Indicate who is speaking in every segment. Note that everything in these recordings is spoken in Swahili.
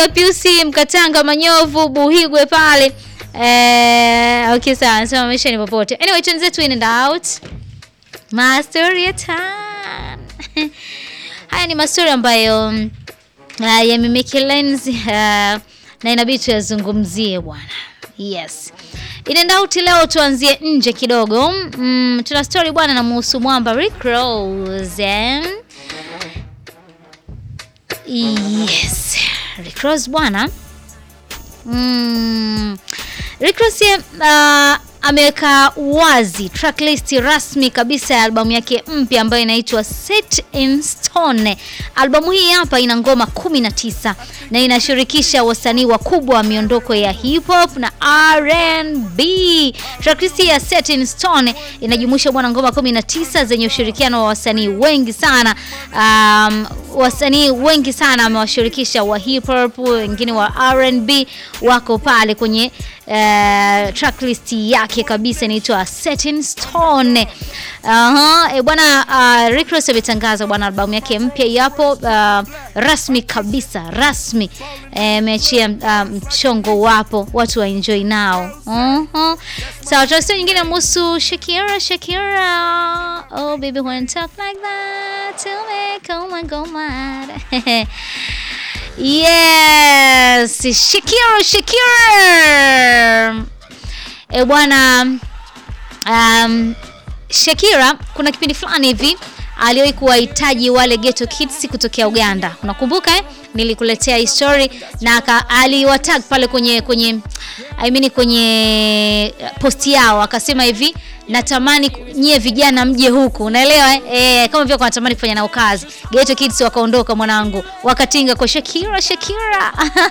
Speaker 1: wewe Piusi Mkatanga Manyovu Buhigwe pale. Eh, okay sawa, anasema maisha ni popote. Anyway, tuanze in and out. Mastori ya time. Haya ni mastori ambayo mm, uh, yamemake lens uh, na inabidi tuyazungumzie bwana. Yes. In and out leo tuanzie nje kidogo. Mm, tuna story bwana na muhusu mwamba Rick Ross. Eh? Yes. Rick Ross bwana. Mm, Rick Ross uh, ameweka wazi tracklist rasmi kabisa ya albamu yake mpya ambayo inaitwa Set in Stone. Albamu hii hapa ina ngoma 19 na inashirikisha wasanii wakubwa wa miondoko ya hip hop na R&B. Tracklist ya Set in Stone inajumuisha bwana ngoma 19 zenye ushirikiano wa wasanii wengi sana. Um, wasanii wengi sana amewashirikisha wa hip hop, wengine wa R&B wako pale kwenye uh, tracklist yake kabisa inaitwa Set in Stone. Aha, e bwana uh, Rick Ross ametangaza bwana albamu yake mpya yapo uh, rasmi kabisa rasmi ameachia uh, mchongo wapo watu wa enjoy nao. Uh-huh. Sawa, so, so nyingine muhusu Shakira Shakira. Oh baby when talk like that tell me come on go mad. Yes, Shakira Shakira. E bwana um, Shakira kuna kipindi fulani hivi aliwahi kuwahitaji wale Ghetto Kids kutokea Uganda. Unakumbuka eh? Nilikuletea hii story na aliwatag pale kwenye kwenye I mean kwenye posti yao akasema hivi natamani nyie vijana mje huku, unaelewa eh? E, kama vile wanatamani kufanya nao kazi. Ghetto Kids wakaondoka mwanangu, wakatinga kwa Shakira Shakira.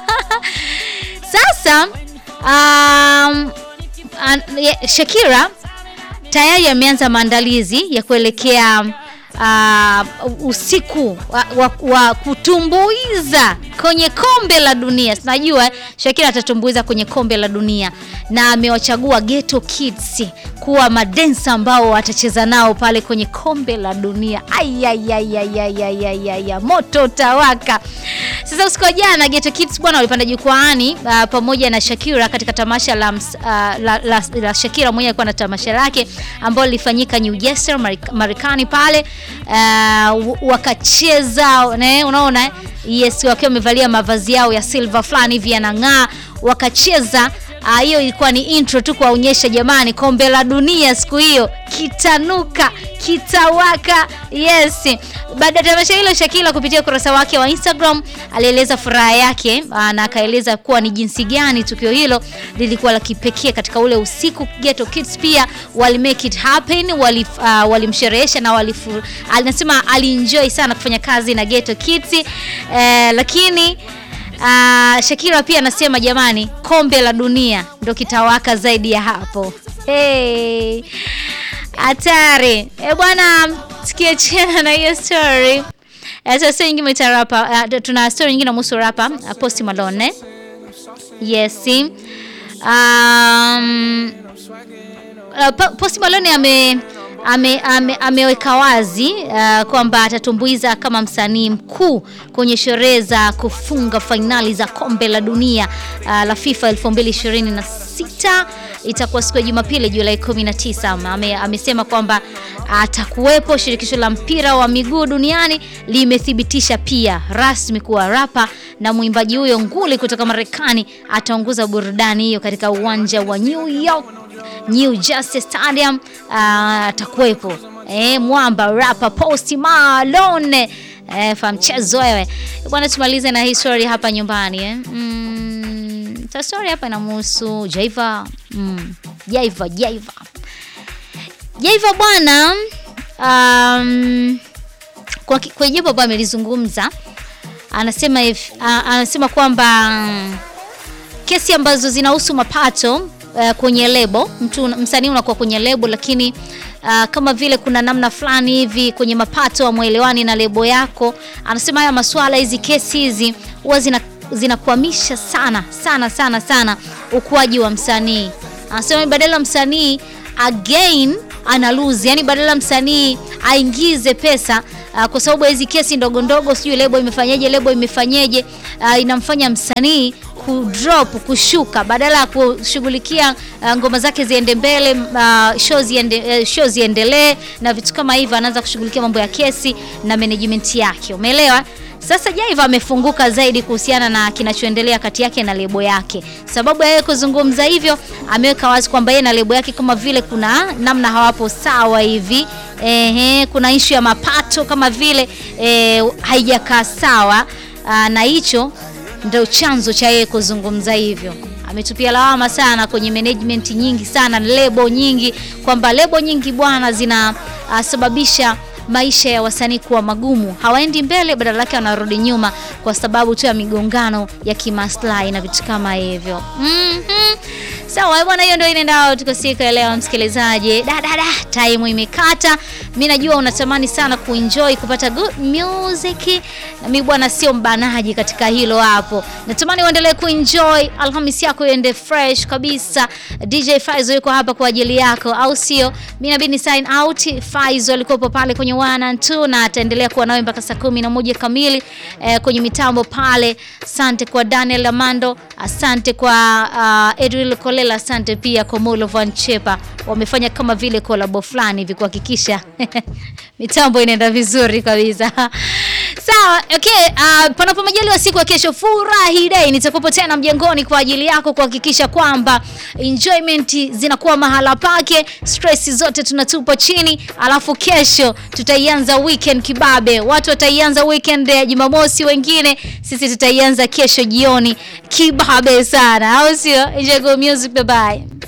Speaker 1: Sasa um, an, Shakira tayari ameanza maandalizi ya kuelekea uh, usiku wa, wa, wa kutumbuiza kwenye kombe la dunia. Sinajua Shakira atatumbuiza kwenye kombe la dunia na amewachagua Ghetto Kids kuwa madensa ambao watacheza nao pale kwenye kombe la dunia. Ayayayayayayaya, moto tawaka. Sasa usiku wa jana Ghetto Kids bwana walipanda jukwaani uh, pamoja na Shakira katika tamasha la, uh, la, la, la Shakira mwenyewe alikuwa na tamasha lake ambalo lilifanyika New Jersey Marekani pale uh, wakacheza ne, unaona yes, wakiwa wamevalia mavazi yao ya silver fulani hivi yanang'aa, wakacheza hiyo. Uh, ilikuwa ni intro tu kuwaonyesha jamani, kombe la dunia siku hiyo kitanuka kitawaka. Yes, baada ya tamasha hilo, Shakira kupitia ukurasa wake wa Instagram alieleza furaha yake uh, na akaeleza kuwa ni jinsi gani tukio hilo lilikuwa la kipekee katika ule usiku. Ghetto Kids pia wali make it happen, wali uh, walimsherehesha na wali anasema alienjoy sana kufanya kazi na Ghetto Kids uh, lakini Uh, Shakira pia anasema jamani, kombe la dunia ndo kitawaka zaidi ya hapo. Hey, hatari e bwana, sikie chena na hiyo story. Sasa nyingine itarapa, uh, tuna story nyingine muhusu rapa uh, Post Malone. Yes. Um, uh, Post Malone ame ame, ame, ameweka wazi uh, kwamba atatumbuiza kama msanii mkuu kwenye sherehe za kufunga fainali za kombe la dunia uh, la FIFA 2026 itakuwa siku ya Jumapili Julai 19. Ame, amesema kwamba atakuwepo. Shirikisho la mpira wa miguu duniani limethibitisha pia rasmi kuwa rapa na mwimbaji huyo nguli kutoka Marekani ataongoza burudani hiyo katika uwanja wa New York New Jersey Stadium atakuwepo. Uh, eh, mwamba rapa Post Malone eh, fa mchezo wewe bwana. Tumalize na hii story hapa nyumbani eh. Mm, ta story hapa inamhusu Jaiva mm, Jaiva Jaiva Jaiva bwana um, kwa, kwa jambo ambalo amelizungumza anasema uh, anasema kwamba um, kesi ambazo zinahusu mapato Uh, kwenye lebo mtu msanii unakuwa kwenye lebo, lakini uh, kama vile kuna namna fulani hivi kwenye mapato amwelewani na lebo yako. Anasema haya masuala, hizi kesi hizi huwa zina zinakwamisha sana sana sana sana ukuaji wa msanii. Anasema badala msanii again ana lose, yani badala msanii aingize pesa uh, kwa sababu hizi kesi ndogo ndogo, sijui lebo imefanyaje, lebo imefanyaje, uh, inamfanya msanii kudrop kushuka, badala ya kushughulikia uh, ngoma zake ziende mbele, uh, show ziende, uh, show ziendelee na vitu kama hivyo, anaanza kushughulikia mambo ya kesi na management yake, umeelewa? Sasa Jaiva amefunguka zaidi kuhusiana na kinachoendelea kati yake na lebo yake. Sababu ya yeye kuzungumza hivyo, ameweka wazi kwamba yeye na lebo yake kama vile kuna namna hawapo sawa hivi. Ehe, kuna ishu ya mapato kama vile e, haijakaa sawa aa, na hicho ndio chanzo cha yeye kuzungumza hivyo. Ametupia lawama sana kwenye management nyingi sana, lebo nyingi, kwamba lebo nyingi bwana zinasababisha maisha ya wasanii kuwa magumu, hawaendi mbele, badala yake wanarudi nyuma kwa sababu tu ya migongano ya kimaslahi na vitu kama hivyo. mm -hmm. Sawa bwana, hiyo ndio inaenda tuko siku ya leo, msikilizaji. Da da da, time imekata. Mimi najua unatamani sana kuenjoy kupata good music, na mimi bwana sio mbanaji katika hilo hapo. Natamani uendelee kuenjoy, Alhamisi yako iende fresh kabisa. DJ Faizo yuko hapa kwa ajili yako, au sio? Mimi nabidi ni sign out. Faizo alikuwa pale kwenye one and two na ataendelea kuwa nawe mpaka saa kumi na moja kamili eh, kwenye mitambo pale. Asante kwa Daniel Amando, asante kwa uh, Edwin Kolela, asante pia kwa Molo Van Chepa, wamefanya kama vile kolabo fulani hivi kuhakikisha mitambo inaenda vizuri kabisa. Sawa, okay. Uh, panapo majaliwa siku ya kesho, furahi day, nitakupo tena mjengoni kwa ajili yako kuhakikisha kwamba enjoyment zinakuwa mahala pake, stress zote tunatupa chini, alafu kesho tutaianza weekend kibabe. Watu wataianza weekend ya Jumamosi, wengine sisi tutaianza kesho jioni kibabe sana, au sio? Enjoy good music, bye bye.